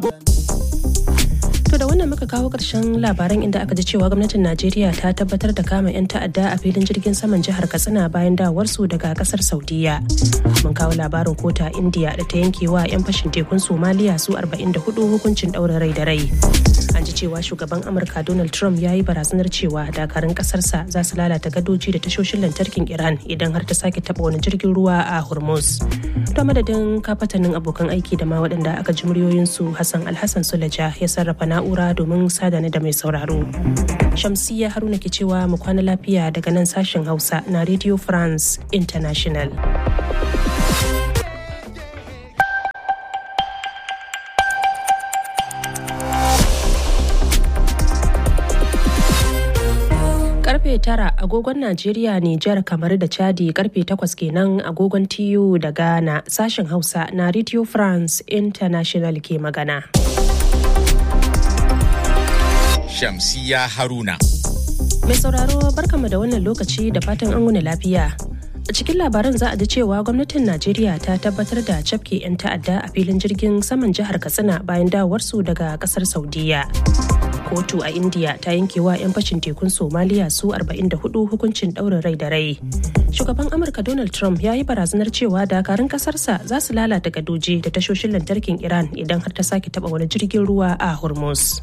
To da wannan muka kawo ƙarshen labaran inda aka ji cewa gwamnatin Najeriya ta tabbatar da kama 'yan ta'adda a filin jirgin saman jihar Katsina bayan dawarsu daga ƙasar Saudiya. Mun kawo labarin kota India da ta yanke wa 'yan fashin tekun Somaliya su 44 hukuncin ɗaurin rai da rai. An ji cewa shugaban Amurka Donald Trump ya yi barazanar cewa dakarun ƙasarsa za su lalata gadoji da tashoshin lantarkin Iran idan har ta sake taɓa wani jirgin ruwa a Hormuz. To madadin kafatanin abokan aiki da ma waɗanda aka ji muryoyinsu Hassan Alhassan Sulaja ya sarrafa na'ura domin sadana da mai sauraro. Shamsiyya Haruna ke cewa mu kwana lafiya daga nan sashen Hausa na Radio France International. karfe tara agogon Najeriya Nijar kamar da Chadi karfe takwas kenan agogon TU da Ghana sashen Hausa na Radio France International ke magana. Shamsiya Haruna. Mai sauraro barkama da wannan lokaci da fatan an wuni lafiya. A cikin labaran za a ji cewa gwamnatin Najeriya ta tabbatar da cafke 'yan ta'adda a filin jirgin saman jihar Katsina bayan dawowarsu daga kasar Saudiya. kotu a india ta yanke wa 'yan fashin tekun somaliya su 44 hukuncin ɗaurin rai da rai shugaban amurka donald trump ya yi barazanar cewa dakarun kasarsa za su lalata gadoji da tashoshin lantarkin iran idan har ta sake taba wani jirgin ruwa a hormuz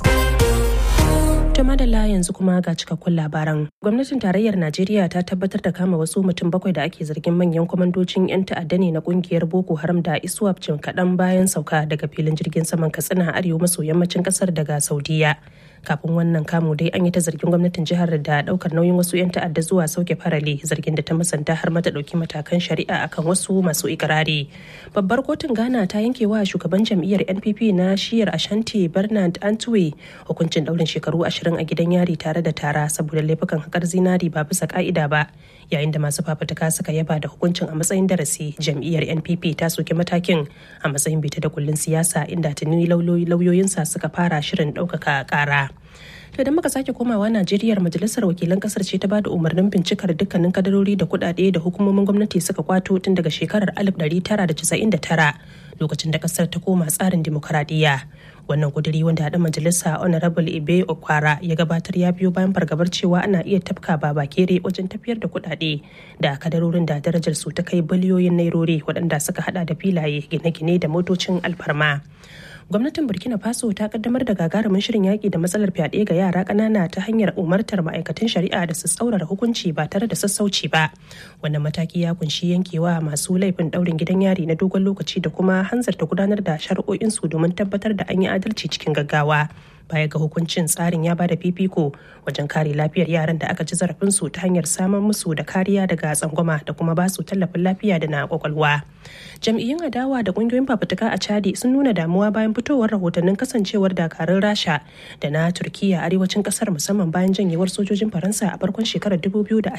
To madalla yanzu kuma ga cikakkun labaran. Gwamnatin tarayyar Najeriya ta tabbatar da kama wasu mutum bakwai da ake zargin manyan kwamandocin 'yan ta'adda ne na kungiyar Boko Haram da ISWAP jim kaɗan bayan sauka daga filin jirgin saman Katsina arewa maso yammacin ƙasar daga Saudiya. Kafin wannan kamu dai an yi ta zargin gwamnatin jihar da ɗaukar nauyin wasu 'yan ta'adda zuwa sauke farale zargin da ta musanta har mata ɗauki matakan shari'a akan wasu masu ikirari. Babbar kotun Ghana ta yanke wa shugaban jam'iyyar NPP na shiyar Ashanti Bernard Antwi hukuncin ɗaurin shekaru ashirin ashirin a gidan yari tare da tara saboda laifukan haƙar zinari ba bisa ka'ida ba yayin da masu fafutuka suka yaba da hukuncin a matsayin darasi jam'iyyar npp ta soki matakin a matsayin bita da kullun siyasa inda tuni lauyoyinsa suka fara shirin ɗaukaka ƙara. to da muka sake komawa Najeriya majalisar wakilan kasar ce ta bada umarnin bincikar dukkanin kadarori da kudade da hukumomin gwamnati suka kwato tun daga shekarar 1999 lokacin da kasar ta koma tsarin dimokuraɗiyya wannan kuduri wanda haɗa majalisa honorable ibe okwara ya gabatar ya biyo bayan fargabar cewa ana iya tafka baba kere wajen tafiyar da kudade da kadarorin da darajar su ta kai biliyoyin nairori waɗanda suka hada da filaye gine-gine da motocin alfarma gwamnatin burkina faso ta kaddamar da gagarumin shirin yaƙi da matsalar fyaɗe ga yara ƙanana ta hanyar umartar ma'aikatan shari'a da su tsaurara hukunci ba tare da sassauci ba wannan mataki ya kunshi yankewa masu laifin ɗaurin gidan yari na dogon lokaci da kuma hanzarta gudanar da shari'o'insu domin tabbatar da an yi adalci cikin gaggawa baya ga hukuncin tsarin ya bada fifiko wajen kare lafiyar yaran da aka ci zarafinsu ta hanyar samar musu da kariya daga tsangwama da kuma ba su tallafin lafiya da na kwakwalwa jam'iyyun adawa da kungiyoyin fafutuka a chadi sun nuna damuwa bayan fitowar rahotannin kasancewar dakarun rasha da na turkiya arewacin kasar musamman bayan janyewar sojojin faransa a farkon shekarar 2025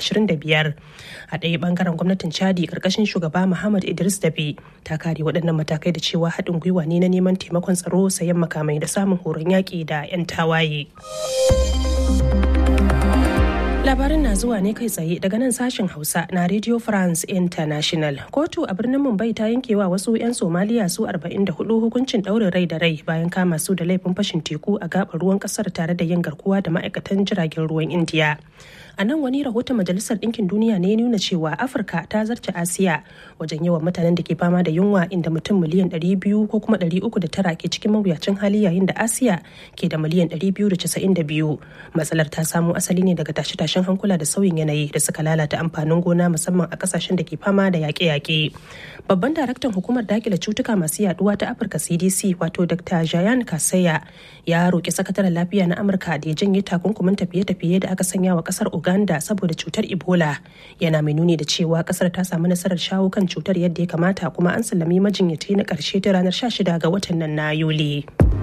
a ɗaya bangaren gwamnatin chadi karkashin shugaba muhammad idris dabi ta kare waɗannan matakai da cewa haɗin gwiwa ne na neman taimakon tsaro sayan makamai da samun horon yaƙi da 'yan tawaye. Labarin na zuwa ne kai tsaye daga nan sashen Hausa na Radio France International. Kotu a birnin Mumbai ta yankewa wasu 'yan Somaliya su 44 hukuncin ɗaurin rai da rai bayan kama su da laifin fashin teku a gaɓar ruwan ƙasar tare da yin garkuwa da ma'aikatan jiragen ruwan Indiya. a nan wani rahoton majalisar ɗinkin duniya ne nuna cewa afirka ta zarce asiya wajen yawan mutanen da ke fama da yunwa inda mutum miliyan 200 ko kuma 309 ke cikin mawuyacin hali yayin da asiya ke da miliyan 292 matsalar ta samo asali ne daga tashe-tashen hankula da sauyin yanayi da suka lalata amfanin gona musamman a kasashen da ke fama da yaƙe-yaƙe babban daraktan hukumar dakile cutuka masu yaduwa ta afirka cdc wato dr jayan kasaya ya roƙi sakataren lafiya na amurka da ya janye takunkumin tafiye-tafiye da aka sanya wa ƙasar Uganda saboda cutar Ebola yana mai nuni da cewa kasar ta samu nasarar shawo kan cutar yadda ya kamata kuma an sallami majinyata na karshe ta ranar 16 ga watan nan na Yuli.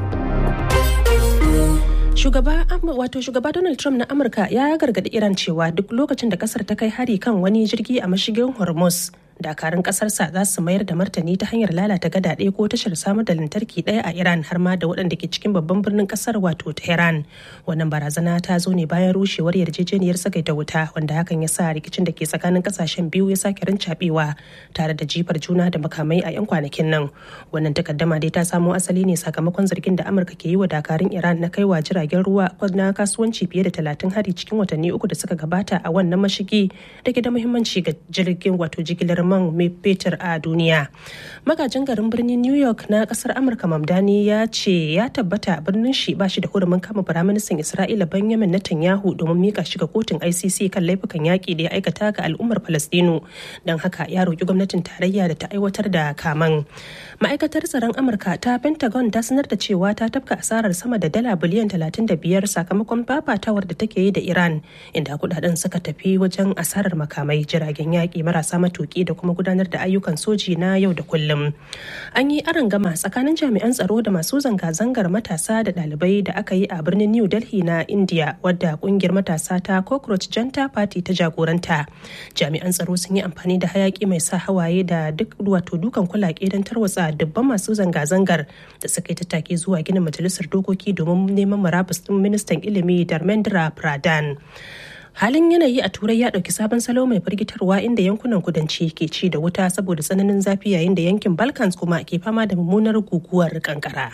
Shugaba wato shugaba Donald Trump na Amurka ya gargaɗi Iran cewa duk lokacin da kasar ta kai hari kan wani jirgi a mashigin Hormuz dakarun ƙasarsa za su mayar da martani ta hanyar lalata gada ɗaya ko tashar samar da lantarki ɗaya a iran har ma da waɗanda ke cikin babban birnin ƙasar wato tehran wannan barazana ta zo ne bayan rushewar yarjejeniyar sagaita wuta wanda hakan ya sa rikicin da ke tsakanin ƙasashen biyu ya sake rincaɓewa tare da jifar juna da makamai a 'yan kwanakin nan wannan takaddama dai ta samo asali ne sakamakon zargin da amurka ke yi wa dakarun iran na kaiwa jiragen ruwa na kasuwanci fiye da talatin hari cikin watanni uku da suka gabata a wannan mashigi da ke da muhimmanci ga jirgin wato jigilar man mai fetur a duniya magajin garin birnin new york na kasar amurka mamdani ya ce ya tabbata birnin shi ba shi da hurumin kama firaministan isra'ila benjamin netanyahu domin mika shi ga kotun icc kan laifukan yaƙi da ya aikata ga al'ummar falastinu don haka ya roƙi gwamnatin tarayya da ta aiwatar da kaman ma'aikatar tsaron amurka ta pentagon ta sanar da cewa ta tafka asarar sama da dala biliyan 35 sakamakon fafatawar da take yi da iran inda kudaden suka tafi wajen asarar makamai jiragen yaƙi marasa matuƙi da kuma gudanar da ayyukan soji na yau da kullum an yi gama tsakanin jami'an tsaro da masu zanga-zangar matasa da ɗalibai da aka yi a birnin new delhi na india wadda kungiyar matasa ta cockroach janta party ta jagoranta jami'an tsaro sun yi amfani da hayaki mai sa hawaye da duk wato dukan kulake don tarwatsa dubban masu zanga-zangar da suka yi tattaki zuwa ginin majalisar dokoki domin neman marabus din ministan ilimi Dharmendra Pradhan. halin yanayi a turai ya ɗauki sabon salo mai firgitarwa inda yankunan kudanci ke ci da wuta saboda tsananin zafi yayin da yankin balkans kuma ke fama da mummunar guguwar kankara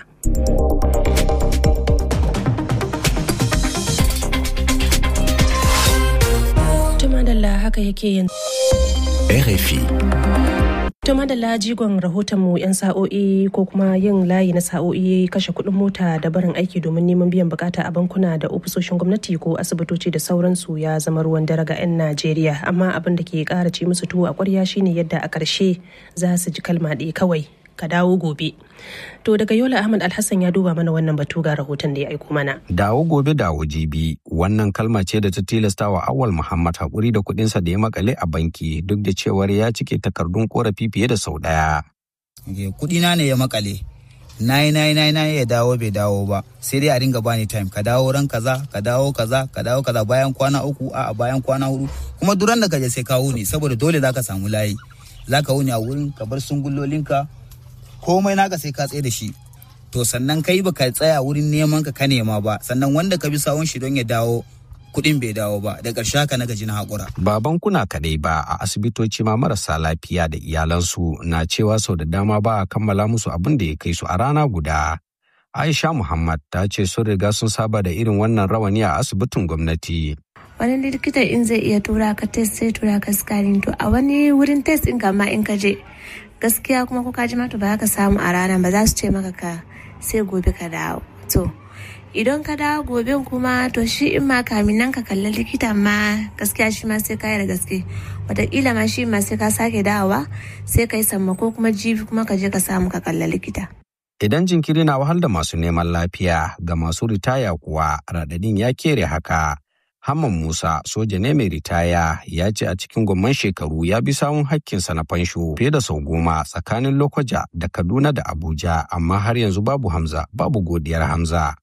tumadalla haka yake yanzu RFI. To madalla jigon rahotonmu 'yan sa'o'i ko kuma yin layi na sa'o'i kashe kuɗin mota da barin aiki domin neman biyan bukata a bankuna da ofisoshin gwamnati ko asibitoci da sauransu ya zama ruwan dare ga 'yan Najeriya amma abin da ke ƙara ci musu tuwo a ƙwarya shine yadda a ƙarshe za su ji kalma ɗaya kawai ka dawo gobe. To daga Yola Ahmad Alhassan ya duba mana wannan batu ga rahoton da ya aiko mana. Dawo gobe dawo jibi wannan kalma ce da ta tilasta wa Awal Muhammad haƙuri da kuɗinsa da ya makale a banki duk da cewar ya cike takardun korafi fiye da sau ɗaya. Kuɗina ne ya makale. nayi nayi nayi nayi ya dawo bai dawo ba sai dai a dinga bani time ka dawo ran kaza ka dawo kaza ka dawo kaza bayan kwana uku a bayan kwana hudu kuma duran da kaje sai ka wuni saboda dole zaka samu layi zaka wuni a wurin ka bar sungullolinka komai naka sai ka tsaye da shi to sannan kai baka tsaya wurin neman ka ka nema ba sannan wanda ka bi sawun shi don ya dawo kuɗin bai dawo ba da ƙarshe haka na gaji na haƙura. Ba bankuna kaɗai ba a asibitoci ma marasa lafiya da iyalansu na cewa sau da dama ba a kammala musu abin da ya kai su a rana guda. Aisha Muhammad ta ce sun riga sun saba da irin wannan rawani a asibitin gwamnati. wani likita in zai iya tura ka test sai tura ka scanning to a wani wurin test in ma in ka je gaskiya kuma ko ka ji mata ba ka samu a ranar ba za su ce maka ka sai gobe ka dawo to idan ka dawo gobe kuma to shi in ma kamin nan ka kalli likita ma gaskiya shi ma sai ka yi da gaske wataƙila ma shi ma sai ka sake dawowa sai ka yi sammako kuma jibi kuma ka je ka samu ka kalli likita. Idan jinkiri na wahal da masu neman lafiya ga masu ritaya kuwa raɗaɗin ya kere haka. Hamman Musa soja ne mai ritaya ya ce a cikin gwamman shekaru ya bi sawun hakkinsa na fansho fiye da sau goma tsakanin Lokoja da Kaduna da Abuja amma har yanzu babu Hamza babu godiyar Hamza.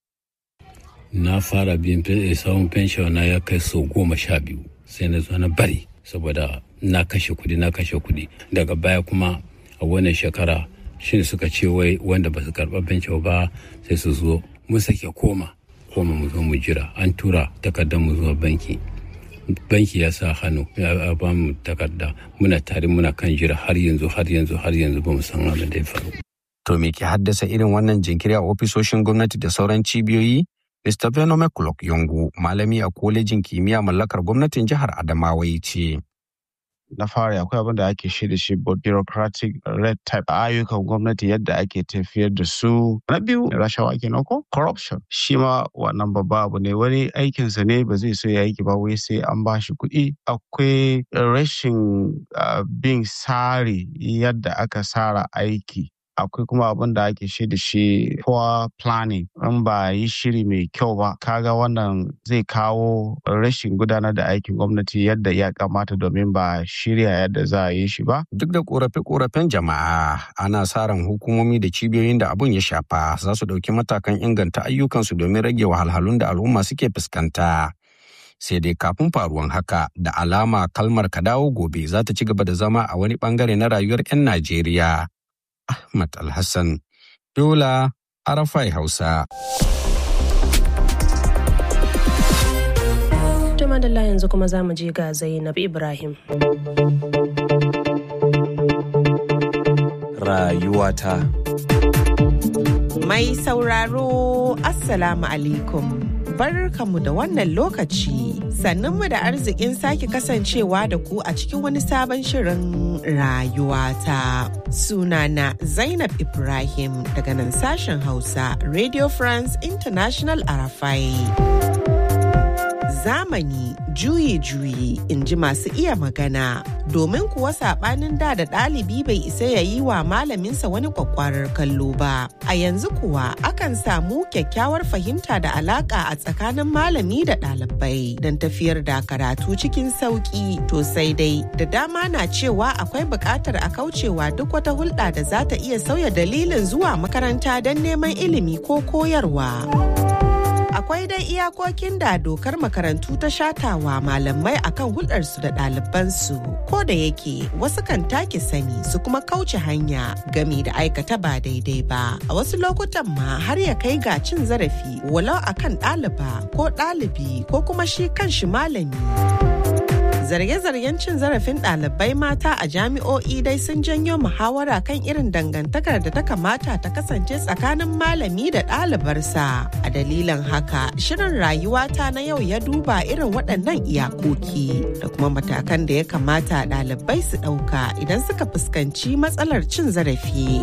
Na fara biyan sawun fensho na ya kai sau goma sha biyu sai na zo na bari saboda na kashe kuɗi na kashe kuɗi daga baya kuma a wannan shekara shi suka ce wai wanda ba su karɓa fensho ba sai su zo mun sake koma koma mu zo mu jira an tura takardar mu zuwa banki banki ya sa hannu ya ba mu takarda muna tare muna kan jira har yanzu har yanzu har yanzu ba mu san abin da ya faru. To me ke haddasa irin wannan jinkiri a ofisoshin gwamnati da sauran cibiyoyi? Mr. Venome Kulok Yongu, malami a kolejin kimiyya mallakar gwamnatin jihar Adamawa ya ce. na fara akwai abin da ake shi da shi bureaucratic red type ayyukan gwamnati yadda ake tafiyar da su na biyu rashawa kenan ko corruption shi ma wannan babba abu ne wani aikinsa ne ba zai so ya aiki ba wai sai an ba shi kuɗi akwai rashin bin tsari yadda aka tsara aiki akwai kuma abin da ake shi da shi poor planning in ba yi shiri mai kyau ba kaga wannan zai kawo rashin gudanar da aikin gwamnati yadda ya kamata domin ba shirya yadda za a yi shi ba Duk da korafe-korafen jama'a ana sa ran hukumomi da cibiyoyin da abun ya shafa za su ɗauki matakan inganta ayyukansu domin rage wahalhalun da al'umma suke fuskanta. sai dai kafin faruwan haka da alama kalmar ka dawo gobe za ta ci gaba da zama a wani bangare na rayuwar 'yan Najeriya. Ahmad Alhassan, Yola, Arafai Hausa. madalla yanzu kuma za mu je ga Zainab Ibrahim. Rayuwata. Mai sauraro Assalamu alaikum. Barkamu da wannan lokaci sannunmu da arzikin sake kasancewa da ku a cikin wani sabon shirin rayuwata. Sunana Zainab Ibrahim daga nan sashen Hausa Radio France International Arafai. zamani juyi-juyi in ji masu iya magana domin kuwa sabanin da da ɗalibi bai isa ya yi wa malaminsa wani kwakwarar kallo ba a yanzu kuwa akan samu kyakkyawar fahimta da alaka a tsakanin malami da ɗalibai don tafiyar da karatu cikin sauƙi to sai dai da dama na cewa akwai buƙatar a kaucewa duk wata hulɗa da za ta iya sauya dalilin zuwa makaranta don neman ilimi ko koyarwa. akwai dai iyakokin da dokar makarantu ta shatawa malamai akan hulɗarsu da ɗalibansu ko da yake wasu kan take sani su kuma kauce hanya gami da aikata ba daidai ba a wasu lokutan ma har ya kai ga cin zarafi walau akan ɗaliba ko ɗalibi ko kuma shi kanshi malami. zarge-zargen cin zarafin ɗalibai mata a jami'o'i dai sun janyo muhawara kan irin dangantakar da ta kamata ta kasance tsakanin malami da ɗalibarsa a dalilin haka shirin rayuwata na yau ya duba irin waɗannan iyakoki da kuma matakan da ya kamata ɗalibai su ɗauka idan suka fuskanci matsalar cin zarafi.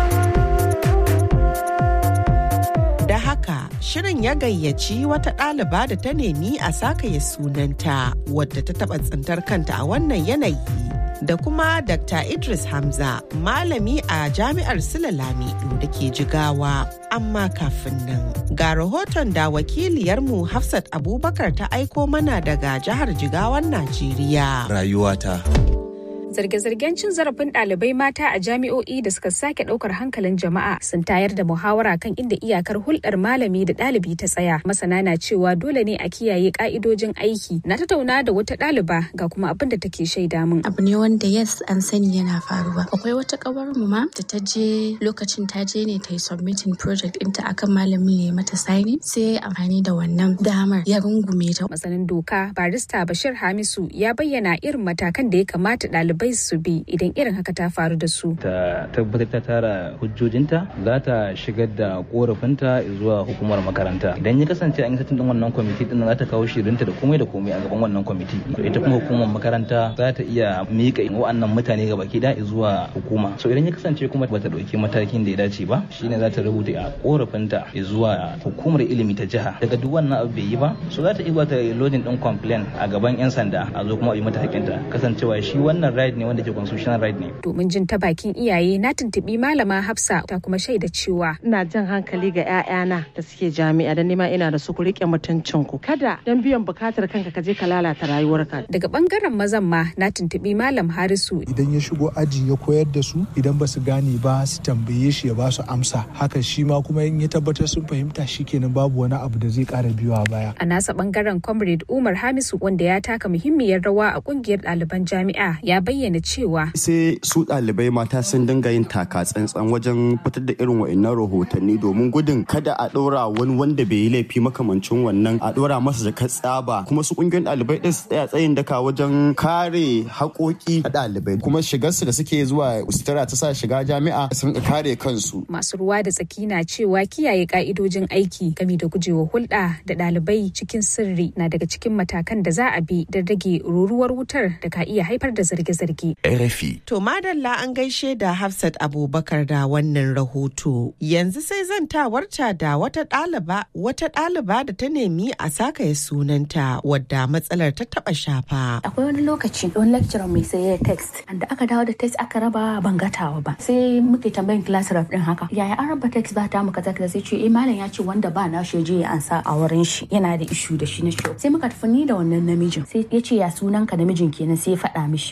da haka shirin ya gayyaci wata ɗaliba da ta nemi a sakaye sunanta wadda ta taɓa tsintar kanta a wannan yanayi da kuma Dr. Idris Hamza malami a jami'ar Sula Lamido da ke jigawa amma kafin nan ga rahoton da wakiliyarmu Hafsat Abubakar ta aiko mana daga jihar Jigawan Najeriya. Rayuwata. Zarge-zargen cin zarafin ɗalibai mata a jami'o'i da suka sake ɗaukar hankalin jama'a sun tayar da muhawara kan inda iyakar hulɗar malami da ɗalibi ta tsaya. Masana na cewa dole ne a kiyaye ƙa'idojin aiki. Na tattauna da wata ɗaliba ga kuma abin da take shaida min. Abu ne wanda yes an sani yana faruwa. Akwai wata ƙawar mu ma da ta je lokacin ta je ne ta yi submitting project ɗinta akan malami ya mata signing sai amfani da wannan damar ya rungume ta. Masanin doka barista Bashir Hamisu ya bayyana irin matakan da ya kamata ɗalibai bai su bi idan irin haka ta faru da su. Ta tabbatar ta tara hujjojinta za ta shigar da korafinta zuwa hukumar makaranta. Idan ya kasance an yi satin din wannan kwamiti din za ta kawo shirinta da komai da komai a gaban wannan kwamiti. To ita kuma hukumar makaranta za ta iya miƙa wa'annan mutane ga baki da zuwa hukuma. So idan ya kasance kuma bata ɗauki matakin da ya dace ba shine za ta rubuta a korafinta zuwa hukumar ilimi ta jiha. Daga duk wannan abu bai yi ba so za ta iya ta lodin din complain a gaban 'yan sanda a zo kuma a yi mata hakinta kasancewa shi wannan right ne wanda ke constitutional right ne. Domin jin ta bakin iyaye na tuntubi malama Hafsa ta kuma shaida cewa. Ina jan hankali ga 'ya'yana da suke jami'a da nima ina da su ku rike mutuncin ku. Kada dan biyan bukatar kanka ka je ka lalata rayuwarka. Daga bangaren mazan ma na tuntubi malam Harisu. Idan ya shigo aji ya koyar da su idan ba su gane ba su tambaye shi ya ba su amsa. Haka shi ma kuma in ya tabbatar sun fahimta shikenan babu wani abu da zai kara biyowa baya. A nasa bangaren Comrade Umar Hamisu wanda ya taka muhimmiyar rawa a kungiyar ɗaliban jami'a ya bayyana bayyana cewa sai su ɗalibai mata sun dinga yin taka tsantsan wajen fitar da irin wa'annan rahotanni domin gudun kada a ɗora wani wanda bai yi laifi makamancin wannan a ɗora masa da tsaba kuma su ƙungiyoyin ɗalibai ɗin su tsaya tsayin daka wajen kare haƙoƙi a ɗalibai kuma shigarsu da suke zuwa sutura ta sa shiga jami'a sun kare kansu. Masu ruwa da tsaki na cewa kiyaye ka'idojin aiki game da gujewa hulɗa da ɗalibai cikin sirri na daga cikin matakan da za a bi don rage ruruwar wutar da ka iya haifar da zarge-zarge. RFI. To madalla an gaishe da Hafsat Abubakar da wannan rahoto. Yanzu sai zantawarta da wata ɗaliba wata ɗaliba da ta nemi a sakaya sunanta wadda matsalar ta taɓa shafa. Akwai wani lokaci wani lecturer mai sai ya text da aka dawo da text aka raba ban gatawa ba. Sai muke tambayin class rep din haka. Yaya an raba text ba ta mu kaza kaza sai ce eh malam ya ce wanda ba na shi je ya ansa a wurin shi yana da issue da shi na shi. Sai muka tafi ni da wannan namijin. Sai ya ce ya sunan ka namijin kenan sai ya faɗa mishi. Muna tsaye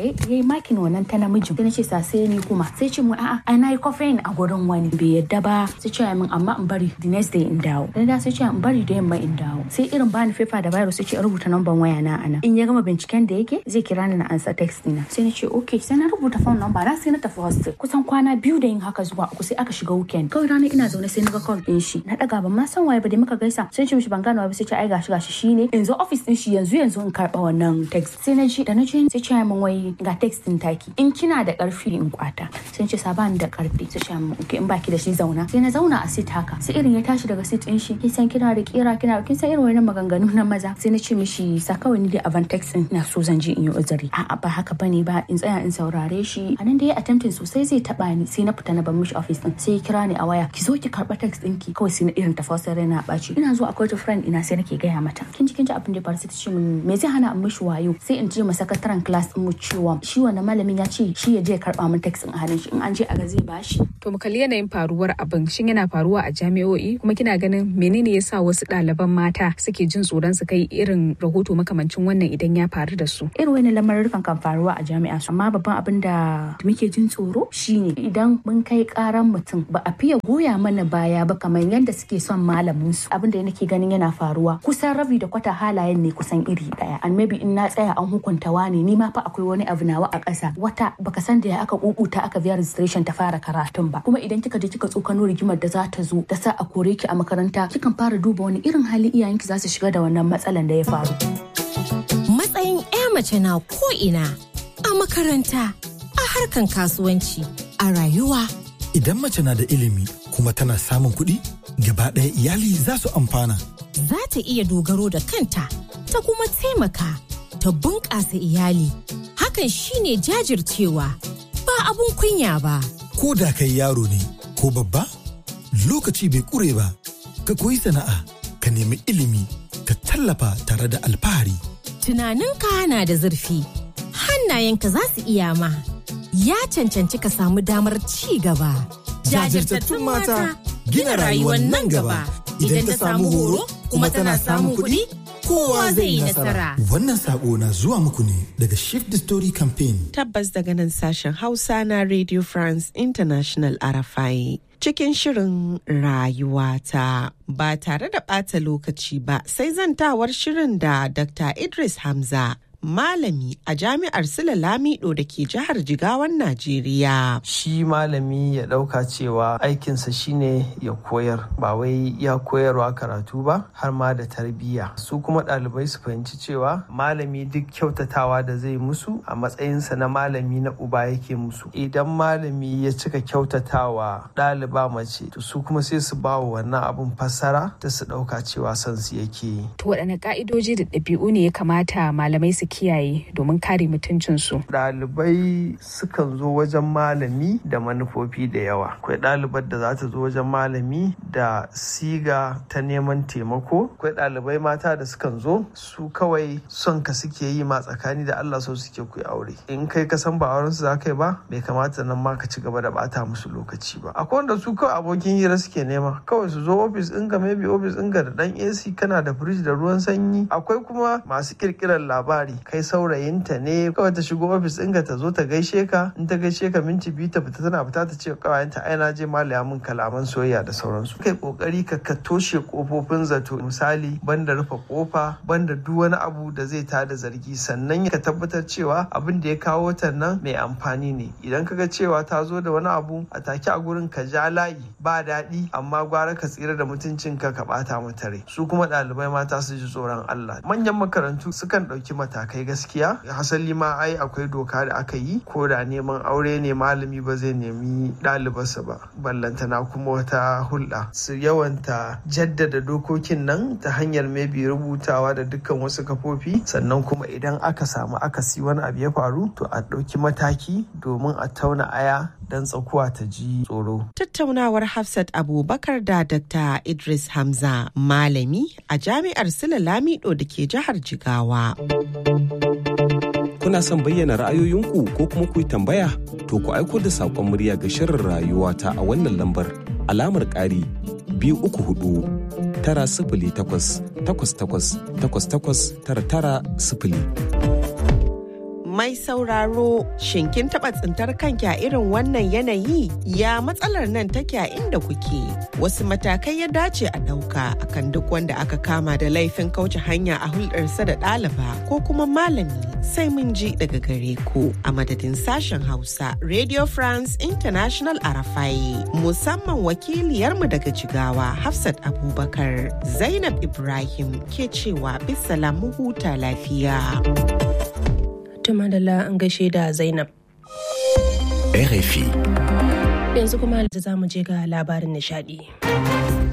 eh yayi makin wannan ta namijin sai na ce sa sai ni kuma sai ce mu a'a ai nayi coffee a gurin wani bai yadda ba sai ce min amma in bari the next day in dawo dan da sai ce in bari da yamma in dawo sai irin bani fefa da virus sai ce rubuta number waya na ana in ya gama binciken da yake zai kira ni na ansa text dina sai na ce okay sai na rubuta phone number na sai na tafi hostel kusan kwana biyu da yin haka zuwa uku sai aka shiga weekend kawai ranar ina zaune sai na ga call din shi na daga ban ma san waye ba da muka gaisa sai ce mishi ban gano ba sai ce ai gashi gashi shine in zo office din shi yanzu yanzu in karba wannan text sai na ji da na je sai ce min wai ga text din taki in kina da karfi in kwata sai ce saban da karfi sai ce min okay in baki da shi zauna sai na zauna a sit haka sai irin ya tashi daga sit din shi kin san kina da kira kina kin san irin wannan maganganu na maza sai na ce mishi sa kawai ni da avant text din na so zan je in yi uzuri a'a ba haka bane ba in tsaya in saurare shi anan da ya attempting sosai zai taba ni sai na fita na bar mishi office din sai ya kira ni a waya ki zo ki karba text ɗinki kawai sai na irin tafasar raina ɓaci ina zuwa akwai ta friend ina sai nake gaya mata kin ji kin ji abin da ya faru sai ta ce min me zai hana in mishi wayo sai in je ma sakataren class din mu cewa shi wannan malamin ya ce shi ya je ya karba min text din a hannun shi in an je a ga zai bashi To mu kalli yanayin faruwar abin shin yana faruwa a jami'o'i kuma kina ganin menene yasa wasu ɗaliban mata suke jin tsoron su kai irin rahoto makamancin wannan idan ya faru da su. irin wani lamarin kan faruwa a jami'a amma babban abin da muke jin tsoro shine idan mun kai karan mutum ba a fiye goya mana baya ba kamar yadda suke son malamin su abin da nake ganin yana faruwa kusan rabi da kwata halayen ne kusan iri daya and maybe in na tsaya an hukunta wani ni ma fa akwai wani abu nawa a ƙasa wata baka san da ya aka kukuta aka biya registration ta fara karatun ba kuma idan kika je kika tsokano rigimar da za ta zo da sa a kore ki a makaranta kikan fara duba wani irin hali iyayenki za su shiga da wannan matsalan da ya faru Matsayin 'ya mace na ko'ina a makaranta, a harkan kasuwanci, a rayuwa. Idan mace na da ilimi kuma tana samun kuɗi, gaba ɗaya iyali za su amfana. Za ta iya dogaro da kanta, ta kuma taimaka, ta bunƙasa iyali. Hakan shine jajircewa, ba abun kunya ba. Ko da kai yaro ne ko babba, lokaci bai ƙure ba, ka koyi sana'a, ka nemi ilimi, ka tallafa tare da alfahari. Tunaninka na da zurfi, hannayenka za su iya ma. Ya cancanci ka samu damar ci gaba. Jajirtattun mata gina rayuwar nan gaba. Idan ta samu horo kuma tana samun kuɗi, kowa zai yi nasara. Wannan sako na zuwa muku ne daga Shift the Story Campaign. Tabbas daga nan sashen Hausa na Radio France International Arafai. Cikin shirin rayuwata ba tare da ɓata lokaci ba sai zantawar shirin da Dr. Idris Hamza malami a jami'ar Sula Lamido da ke jihar Jigawan Najeriya. Shi malami ya ɗauka cewa aikinsa shine ya koyar ba wai ya koyarwa karatu ba har ma da tarbiyya. Su kuma ɗalibai su fahimci cewa malami duk kyautatawa da zai musu a matsayinsa na malami na uba yake musu. Idan malami ya cika kyautatawa ɗaliba mace to su kuma sai su ba wa wannan abun fassara ta su ɗauka cewa son su yake yi. To waɗanne ƙa'idoji da ɗabi'u ne ya kamata malamai su kiyaye domin kare mutuncinsu. Ɗalibai sukan zo wajen malami da manufofi da yawa. Akwai ɗalibar da za ta zo wajen malami da siga ta neman taimako. Akwai ɗalibai mata da sukan zo su kawai son ka suke yi ma tsakani da Allah so suke ku aure. In kai ka san ba auren su za ka yi ba bai kamata nan ma ka ci gaba da bata musu lokaci ba. Akwai wanda su kawai abokin hira suke nema. Kawai su zo ofis ɗinka maybe ofis ɗinka da ɗan AC kana da firij da ruwan sanyi. Akwai kuma masu ƙirƙirar labari kai saurayinta ne kawai ta shigo ofis ɗinka ta zo ta gaishe ka in ta gaishe ka minti biyu ta fita tana fita ta ce kawayenta ai na je malaya min kalaman soyayya da sauransu kai kokari ka ka toshe kofofin zato misali banda rufe kofa banda duk wani abu da zai tada zargi sannan ka tabbatar cewa abin da ya kawo ta nan mai amfani ne idan ka ga cewa ta zo da wani abu a take a gurin ka ja layi ba daɗi amma gwara ka tsira da mutuncinka ka ɓata mata rai su kuma ɗalibai mata su ji tsoron Allah manyan makarantu sukan ɗauki matakai gaskiya hasali ma ai akwai doka da aka yi ko da neman aure ne malami ba zai nemi ɗalibarsa ba ballantana kuma wata hulɗa su yawanta jaddada dokokin nan ta hanyar maybe rubutawa da dukkan wasu kafofi sannan kuma idan aka samu akasi wani abu ya faru to a ɗauki mataki domin a tauna aya don tsakuwa ta ji tsoro. Tattaunawar Hafsat Abubakar da Dr. Idris Hamza malami a jami'ar Sula Lamido da ke jihar Jigawa. Kuna son bayyana ra'ayoyinku ko kuma ku yi tambaya? To ku aiko da saƙon murya ga shirin rayuwa ta a wannan lambar alamar ƙari biyu uku hudu tara sifili takwas takwas takwas takwas takwas tara tara sifili. Mai sauraro, shin kin taɓa tsintar kanki a irin wannan yanayi? Ya matsalar nan take a inda kuke? Wasu matakai ya dace a ɗauka akan duk wanda aka kama da laifin kauce hanya a hulɗarsa da ɗaliba ko kuma malami sai mun ji daga gare ku a madadin sashen Hausa Radio France International Arafai musamman wakiliyarmu daga Jigawa Hafsat Abubakar Zainab Ibrahim ke cewa bisalam mu huta lafiya. Tumadala an gaishe da Zainab. RFI. Yanzu kuma za mu je ga labarin nishadi.